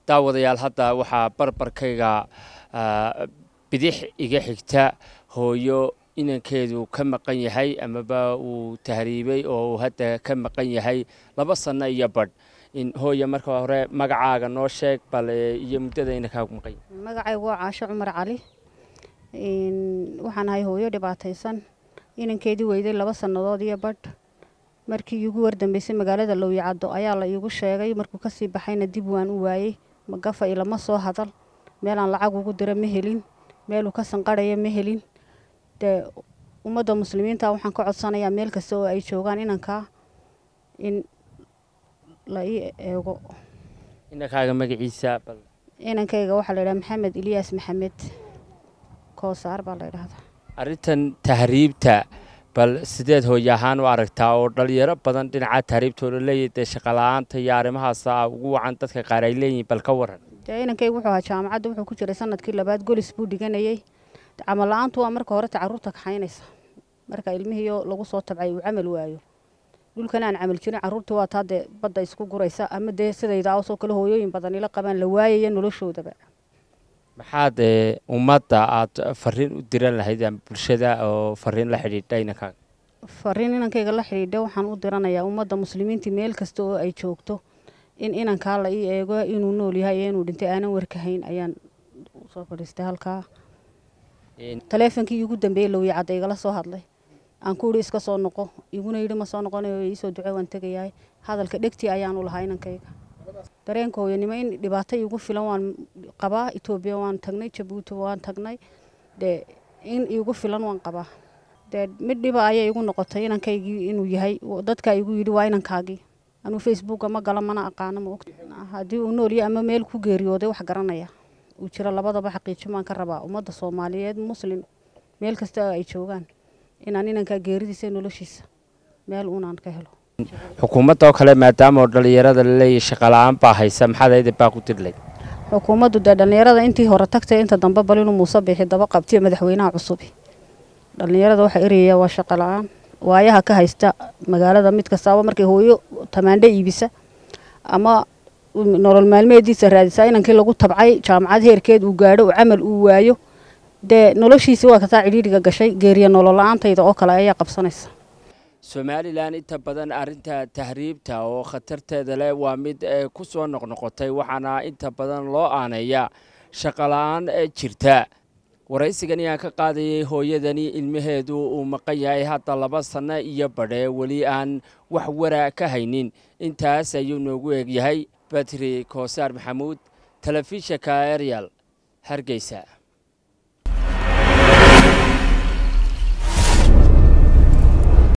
daawadayaal hadda waxaa barbarkayga bidix iga xigta hooyo inankeedu ka maqan yahay amaba uu tahriibay oo uu hadda ka maqan yahay laba sanno iyo badh hooya marka hore magacaaga noo sheeg bal iyo muddada inankaagu maqan yahay magacaygu waa caasho cumar cali waxaan ahay hooyo dhibaataysan inankeedii weyday laba sannadood iyo badh markii iigu wardambeysay magaalada lowyacaddo ayaa la iigu sheegay markuu kasii baxayna dib waan u waayey magafa ilama soo hadal meelaan lacag ugu dira ma helin meeluu ka sanqarhaya ma helin dee ummadda muslimiinta waxaan ka codsanayaa meel kasta oo ay joogaan inankaa in la ii eego inankaaga magaciisa bal inankayga waxaa la yidhaha maxamed ilyaas maxamed koosaar baa la ydhahdaa arrintan tahriibta bal sideed hooye ahaan u aragtaa oo dhalinyaro badan dhinaca tahriibtooda leeyahy dee shaqala-aanta iyo arrimahaasa ugu wacan dadka qaar ay leeyihin bal ka waran dee inankayga wuxuu ahaa jaamacadda wuxuu ku jiray sanadkii labaad golis buu dhiganayey camal la-aantu waa marka hore tacaruurta kaxaynaysa marka ilmihiiyo lagu soo tabcay uu camal waayo dhulkan aan camal jirin caruurtii waa taa dee badda isku guraysa ama dee sidayda awsoo kale hooyooyin badan ila qabaan la waayaya noloshoodaba maxaad ummadda aada fariin u diran lahayd ama bulshada oo fariin la xidhiidha inankaaga fariin inankayga la xidhiidha waxaan u diranayaa ummadda muslimiinta meel kasta oo ay joogto in inankaa la ii eego inuu nool yahay iyo inuu dhintay aanan warkahayn ayaan usoo fadhiistay halkaa taleefonkii iigu dambeeyey lowyacadda igala soo hadlay aan ku idhi iska soo noqo iguna yidhi ma soo noqonayo iisoo duce waan tegayahay hadalka dhegtii ayaanu lahaa inankayga dareenka hooyanimo in dhibaato iigu filan waan qabaa etoobiya waan tagnay jabuuti waan tagnay dee in iigu filan waan qabaa dee mid dhiba ayay igu noqotay inankaygii inuu yahay dadkaa igu yidhi waa inankaagii anuu facebooka ma galo mana aqaano ma ogta haddii uu noolya ama meel ku geeriyooday wax garanaya uu jiro labadaba xaqiijin baan ka rabaa ummadda soomaaliyeed muslim meel kasta oo ay joogaan inaan inankaa geeridiisa iyo noloshiisa meel uunaan ka helo xukuumadda oo kale maadaama oo dhallinyarada laleeyahy shaqala-aan baa haysa maxaad ayada baa ku dirlay xukuumaddu dee dhallinyarada intii hore tagtay inta dambe bal inuu muuse biixi daba qabtiyo madaxweynaha cusubi dhallinyarada waxaa erayaya waa shaqa la-aan waayaha ka haysta magaalada mid kastaaba markay hooyo tamaandho iibisa ama nolol maalmeediisa raadisaa inankii lagu tabcay jaamacad heerkeed uu gaadho uu camal uu waayo dee noloshiisi waa kataa cidhiidhiga gashay geeriya nolol la-aantayda oo kale ayaa qabsanaysa somalilan inta badan arrinta tahriibta oo khatarteeda leh waa mid ku soo noqnoqotay waxaana inta badan loo aaneeyaa shaqala-aan jirta waraysigan ayaan ka qaadayay hooyadani ilmaheedu uu maqan yahay hadda laba sanno iyo badhe weli aan wax wara ka haynin intaas ayuu noogu eegyahay batri koosaar maxamuud telefishinka eryal hargeysa